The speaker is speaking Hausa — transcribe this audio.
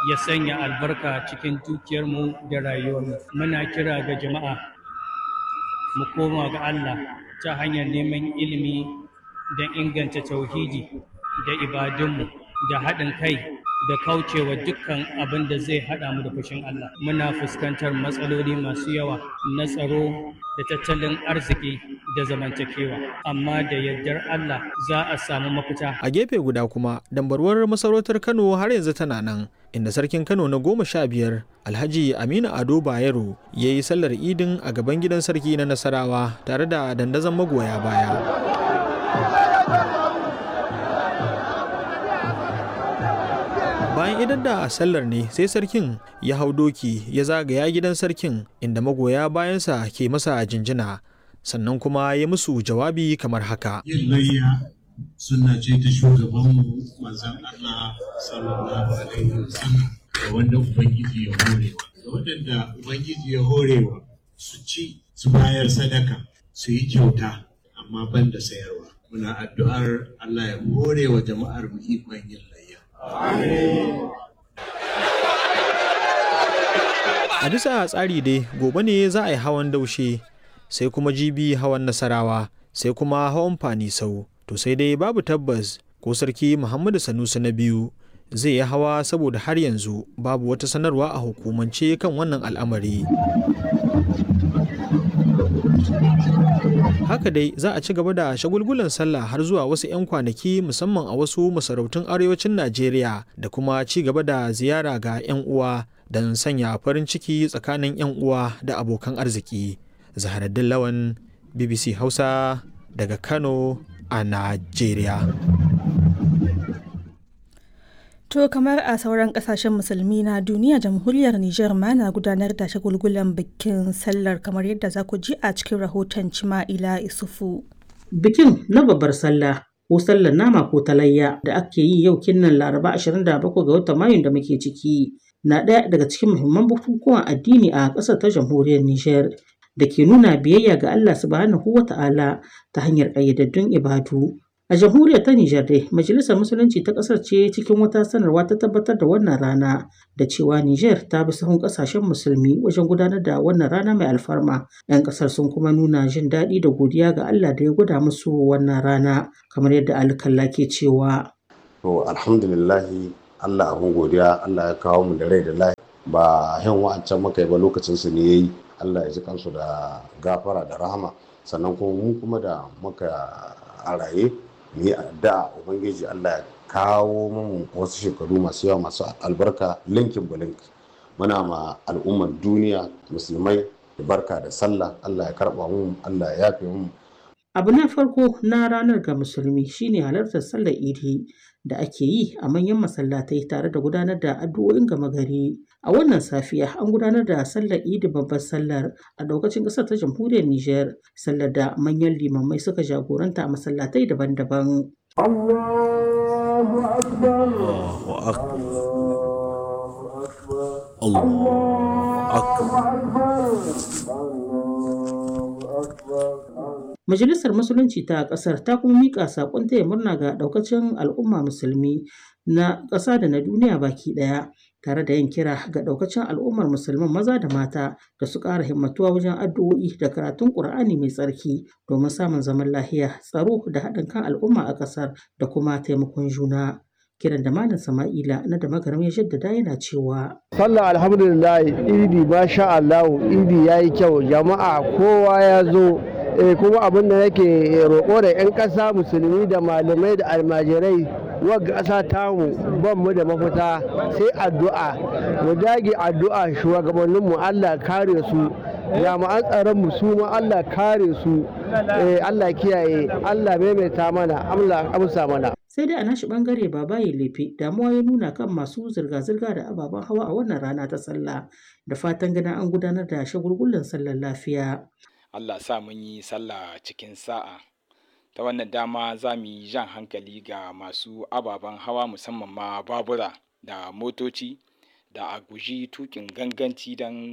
ya sanya albarka cikin dukiyarmu da rayuwarmu muna kira ga jama'a mu koma ga Allah ta hanyar neman ilimi don inganta tauhidi da ibadunmu da haɗin kai da kaucewa dukkan abin da zai haɗa mu da fushin Allah. Muna fuskantar matsaloli masu yawa na tsaro da tattalin arziki da zamantakewa, amma da yardar Allah za a samu mafita. A gefe guda kuma, dambarwar masarautar Kano har yanzu tana nan, inda sarkin Kano na goma sha biyar Alhaji Aminu Ado Bayero ya yi sallar idin a gaban gidan sarki na Nasarawa tare da dandazon magoya baya. bayan idan da sallar ne sai sarkin ya hau doki ya zagaya gidan sarkin inda magoya bayansa ke masa jinjina sannan kuma ya musu jawabi kamar haka yin layya suna ce ta shugabanmu manzan Allah sallallahu alaihi wasallam da wanda ubangiji ya horewa da waɗanda ubangiji ya horewa su ci su bayar sadaka su yi kyauta amma ban da sayarwa muna addu'ar Allah ya hore wa jama'ar mu ikon yin layya A bisa tsari dai gobe ne za a yi hawan daushe sai kuma jibi hawan nasarawa sai kuma hawan fanisau to sai dai babu tabbas ko sarki Muhammadu Sanusi na biyu zai yi hawa saboda har yanzu babu wata sanarwa a hukumance kan wannan al'amari. haka dai za a ci gaba da shagulgulan sallah har zuwa wasu 'yan kwanaki musamman a wasu masarautun arewacin najeriya da kuma ci gaba da ziyara ga 'yan uwa don sanya farin ciki tsakanin 'yan uwa da abokan arziki zaharaddin lawan bbc hausa daga kano a najeriya To kamar a sauran kasashen musulmi na duniya jamhuriyar Nijar ma na gudanar da shagulgulan bikin sallar kamar yadda za ku ji a cikin rahoton Cima'ila Isufu. Bikin na babbar sallah ko sallar nama ko talayya da ake yi yau kinnan Laraba 27 ga watan Mayun da muke ciki na ɗaya daga cikin muhimman bukukuwan addini a ƙasar ta jamhuriyar Nijar da ke nuna biyayya ga Allah subhanahu wa ta'ala ta hanyar ƙayyadaddun ibadu. A jamhuriyar ta Nijar dai, Majalisar Musulunci ta ƙasar ce cikin wata sanarwa ta tabbatar da wannan rana da cewa Nijar ta bi sahun ƙasashen musulmi wajen gudanar da wannan rana mai alfarma. 'Yan ƙasar sun kuma nuna jin daɗi da godiya ga Allah da ya gwada musu wannan rana kamar yadda alkalla ke cewa. To alhamdulillahi Allah abin godiya Allah ya kawo mu da rai da lahi ba yan wa'ancan muka yi ba lokacin su ne yayi Allah ya ji kansu da gafara da rahama sannan kuma mu kuma da muka a raye mu yi addu'a ubangiji Allah ya kawo mu wasu shekaru masu yawa masu albarka linkin bulink muna ma al'ummar duniya musulmai da barka da sallah Allah ya karba mu Allah ya yafe mu Abu na farko na ranar ga musulmi shine halartar sallar idi da ake yi a manyan masallatai tare da gudanar da addu'o'in gama gari. A wannan safiya an gudanar da sallar idi babbar sallar a daukacin ƙasar ta jamhuriyar Nijar, sallar da manyan limamai suka jagoranta a masallatai daban-daban. Allahu akbar. Allahu akbar. Majalisar Musulunci ta ƙasar ta kuma miƙa saƙon taya murna ga ɗaukacin al'umma musulmi na ƙasa da na duniya baki ɗaya tare da yin kira ga ɗaukacin al'ummar musulman maza da mata da su ƙara himmatuwa wajen addu'o'i da karatun ƙur'ani mai tsarki domin samun zaman lafiya tsaro da haɗin kan al'umma a ƙasar da kuma taimakon juna. kiran da malam sama'ila na da magaram ya jaddada yana cewa sallah alhamdulillah idi masha Allah idi yayi kyau jama'a kowa ya zo kuma abin da nake roƙo da 'yan ƙasa musulmi da malamai da almajirai wagga ƙasa tamu ban mu da mafita sai addu'a mu dage addu'a shugabanninmu Allah kare su jami'an tsaron mu su ma Allah kare su Allah kiyaye Allah maimaita mana Allah amsa mana sai dai a nashi bangare babaye lefe damuwa ya nuna kan masu zirga-zirga da ababen hawa a wannan rana ta sallah da fatan ganin an gudanar da shagulgullan sallar lafiya Allah sa mun yi sallah cikin sa'a ta wannan dama za mu yi jan hankali ga masu ababen hawa musamman ma babura da motoci da a guji tukin ganganci don